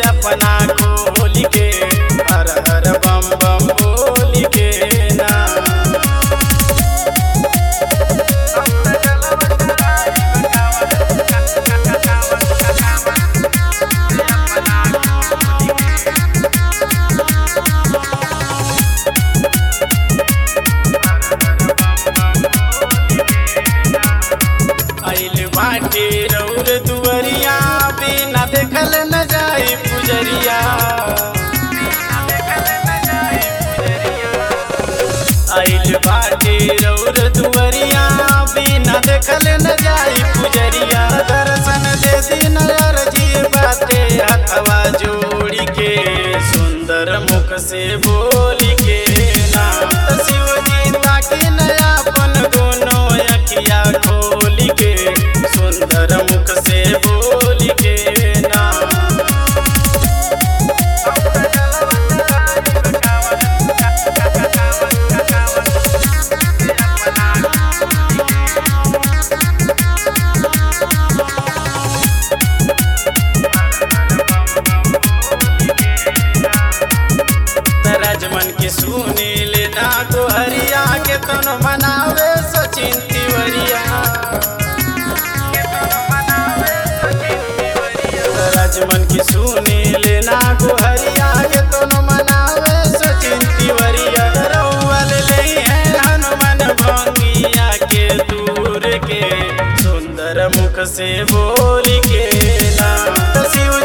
अपना खोल के हर हर बम बम बोल के ना आइल बाटे रौर दुवरिया बिना देखल न जाई पुजरिया आइल बाटे रौर दुवरिया बिना देखल न जाई पुजरिया दर्शन दे दिन अर्जी बाटे हथवा जोड़ी के सुंदर मुख से बोली के नाम त शिव जी ताकि नयापन दोनों अखिया खोली के सुंदर मुख से बोली के नाम राजमन के सुनील ना गोहरिया के तन मनावे सचिन तिवरिया राजमन के सुनील ना गोहरिया के तन मनावे सचिन तिवरिया रउअल ले हैं हनुमान भंगिया के दूर के सुंदर मुख से बोल के ना तो शिव